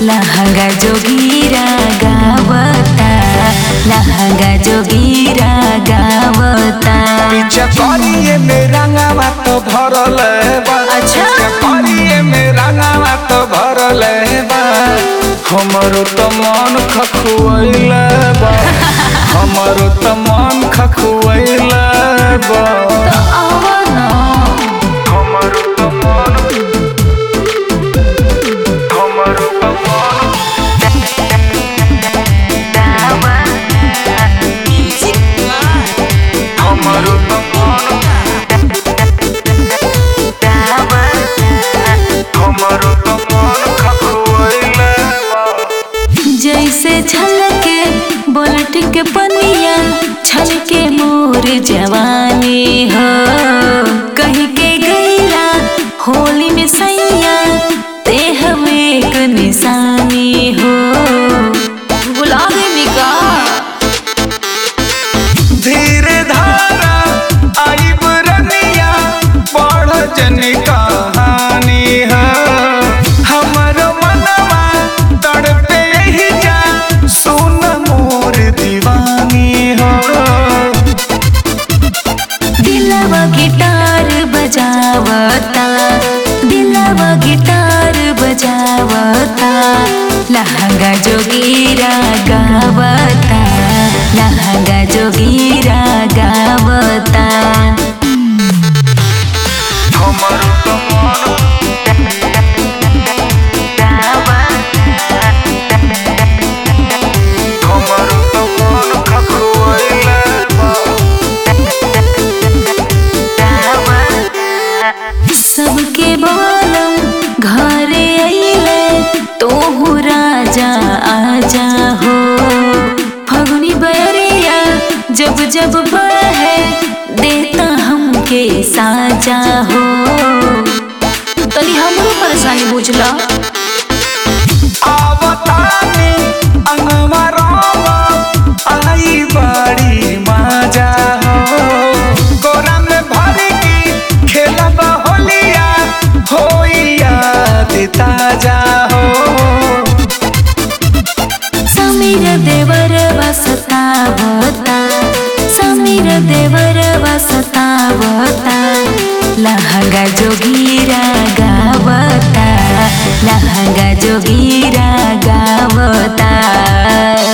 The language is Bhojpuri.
लहंगा जोगीरा गावता लहंगा जोगीरा गावता पीछे करिए मेरा गावा तो भरल बा अच्छा। पीछे करिए मेरा गावा तो भरल बा हमरो तो मन खखुआइल बा हमरो तो मन खखुआइल बा आवना हमरो तो मन हमरो तो मन हमरो तो मन हमरो तो मन खखुआइल बा जैसे छलके बोलट के पनिया छलके मोर जवानी हो कहीं के गईला होली में सैया ते हम एक निशानी हो बुला गई का धीरे धारा आई बुरनिया पढ़ जन कहानी है हमर मनवा तड़पे ही जा सुन मोर दीवानी हो दिलवा गिटार बजावता दिलवा गिटार बजावता लहंगा जोगीरा गावता लहंगा जोगीरा गावता हमर तो मन हमर तो मन खखुआइल बा सबके बोलम घरे अइले तोहू राजा आजा हो फगुनी बयरिया जब जब बहे देता हमके साजा हो तनी हमरो परेशानी बुझला आवतानी अंगवा रामा आई बड़ी मजा हो गोरा में भर की खेलब होलिया होई याद ताजा हो समीर देवर वसतावता समीर देवर वसतावता लहंगा जोगीरा गावता लहंगा जोगीरा गावता